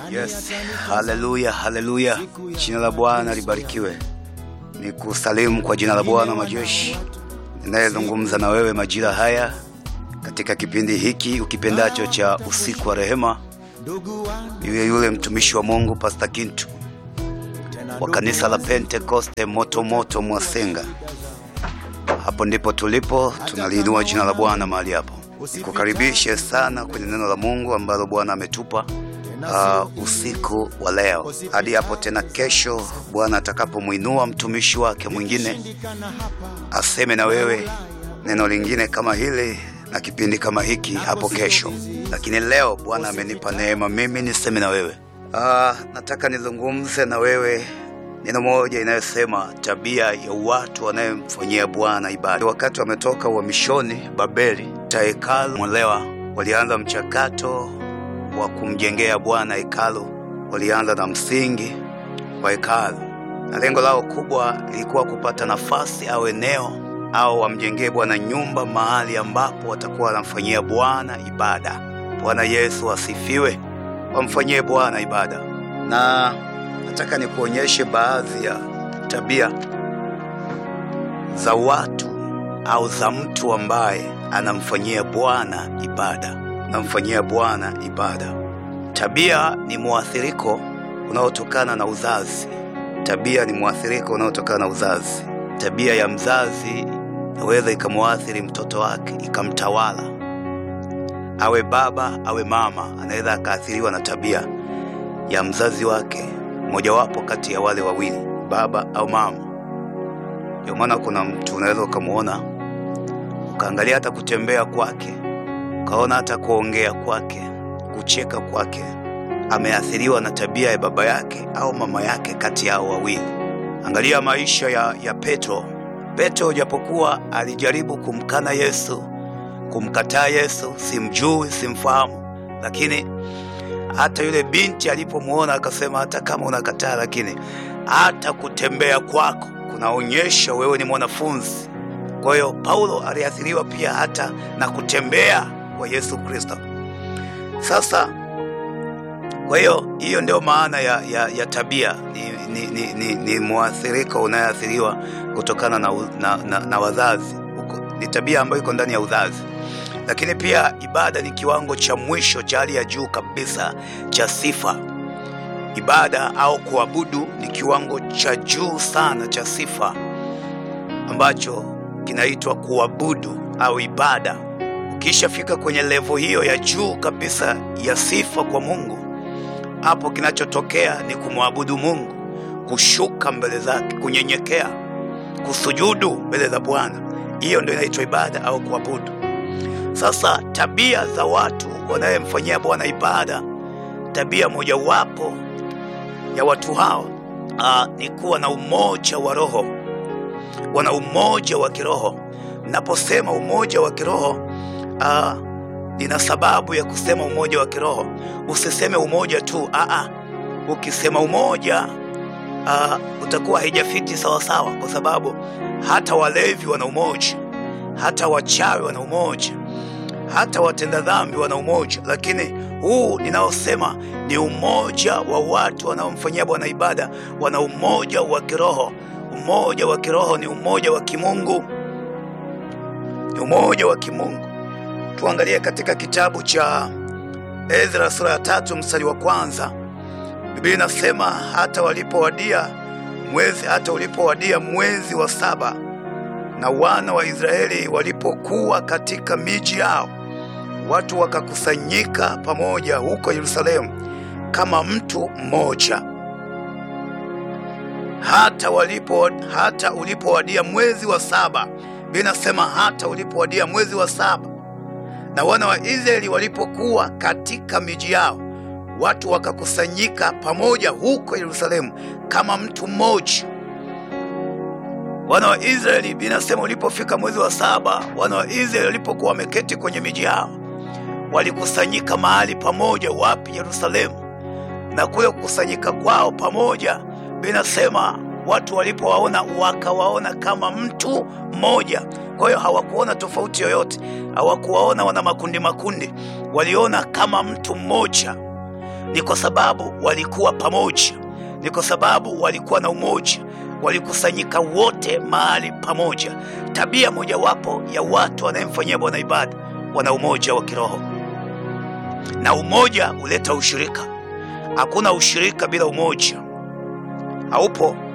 Yes, haleluya, haleluya. Jina la Bwana libarikiwe. Ni kusalimu kwa jina la Bwana majeshi, ninayezungumza na wewe majira haya katika kipindi hiki ukipendacho cha usiku wa rehema. Yule yule mtumishi wa Mungu Pastor Kintu wa kanisa la Pentekoste moto moto Mwasenga. Hapo ndipo tulipo, tunaliinua jina la Bwana mahali hapo. Nikukaribishe sana kwenye neno la Mungu ambalo Bwana ametupa uh, usiku wa leo hadi hapo tena kesho, Bwana atakapomwinua mtumishi wake mwingine aseme na wewe neno lingine kama hili na kipindi kama hiki hapo kesho. Lakini leo Bwana amenipa neema mimi niseme na wewe. Uh, nataka nizungumze na wewe neno moja inayosema tabia ya watu wanayemfanyia Bwana ibada. Wakati wametoka uhamishoni Babeli ta hekalu mwelewa, walianza mchakato wa kumjengea Bwana hekalu. Walianza na msingi wa hekalu, na lengo lao kubwa lilikuwa kupata nafasi au eneo au wamjengee Bwana nyumba, mahali ambapo watakuwa wanamfanyia Bwana ibada. Bwana Yesu asifiwe. Wamfanyie Bwana ibada, na nataka nikuonyeshe baadhi ya tabia za watu au za mtu ambaye anamfanyia Bwana ibada, anamfanyia Bwana ibada. Tabia ni mwathiriko unaotokana na uzazi. Tabia ni mwathiriko unaotokana na uzazi. Tabia ya mzazi inaweza ikamwathiri mtoto wake, ikamtawala. Awe baba awe mama, anaweza akaathiriwa na tabia ya mzazi wake, mojawapo kati ya wale wawili, baba au mama. Ndio maana kuna mtu unaweza ukamwona ukaangalia hata kutembea kwake, ukaona hata kuongea kwake, kucheka kwake, ameathiriwa na tabia ya baba yake au mama yake, kati yao wawili. Angalia maisha ya, ya Petro. Petro japokuwa alijaribu kumkana Yesu, kumkataa Yesu, simjui, simfahamu, lakini hata yule binti alipomwona akasema, hata kama unakataa, lakini hata kutembea kwako kunaonyesha wewe ni mwanafunzi. Kwa hiyo Paulo aliathiriwa pia hata na kutembea kwa Yesu Kristo. Sasa kwa hiyo hiyo ndio maana ya, ya, ya tabia ni, ni, ni, ni, ni mwathiriko unayeathiriwa kutokana na, na, na, na wazazi. Ni tabia ambayo iko ndani ya uzazi, lakini pia ibada ni kiwango cha mwisho cha hali ya juu kabisa cha sifa. Ibada au kuabudu ni kiwango cha juu sana cha sifa ambacho kinaitwa kuabudu au ibada. Ukishafika kwenye levo hiyo ya juu kabisa ya sifa kwa Mungu, hapo kinachotokea ni kumwabudu Mungu, kushuka mbele zake, kunyenyekea, kusujudu mbele za Bwana. Hiyo ndio inaitwa ibada au kuabudu. Sasa tabia za watu wanayemfanyia Bwana ibada, tabia mojawapo ya watu hao aa, ni kuwa na umoja wa roho, wana umoja wa kiroho. Naposema umoja wa kiroho aa, nina sababu ya kusema umoja wa kiroho. Usiseme umoja tu aa, ukisema umoja aa, utakuwa haijafiti sawasawa, kwa sababu hata walevi wana umoja, hata wachawi wana umoja, hata watenda dhambi wana umoja, lakini huu ninaosema ni umoja wa watu wanaomfanyia Bwana ibada, wana umoja wa kiroho. Umoja wa kiroho ni umoja wa kimungu, ni umoja wa kimungu. Tuangalie katika kitabu cha Ezra sura ya tatu mstari wa kwanza. Biblia inasema hata walipowadia mwezi hata ulipowadia mwezi wa saba na wana wa Israeli walipokuwa katika miji yao, watu wakakusanyika pamoja huko Yerusalemu kama mtu mmoja. Hata walipo hata ulipowadia mwezi wa saba, Biblia inasema hata ulipowadia mwezi wa saba na wana wa Israeli walipokuwa katika miji yao, watu wakakusanyika pamoja huko Yerusalemu kama mtu mmoja. Wana wa Israeli, binasema ulipofika mwezi wa saba, wana wa Israeli walipokuwa wameketi kwenye miji yao, walikusanyika mahali pamoja. Wapi? Yerusalemu. Na kule kukusanyika kwao pamoja, binasema watu walipowaona wakawaona kama mtu mmoja. Kwa hiyo hawakuona tofauti yoyote, hawakuwaona wana makundi makundi, waliona kama mtu mmoja. Ni kwa sababu walikuwa pamoja, ni kwa sababu walikuwa na umoja, walikusanyika wote mahali pamoja. Tabia mojawapo ya watu wanayemfanyia Bwana ibada, wana umoja wa kiroho, na umoja huleta ushirika. Hakuna ushirika bila umoja, haupo.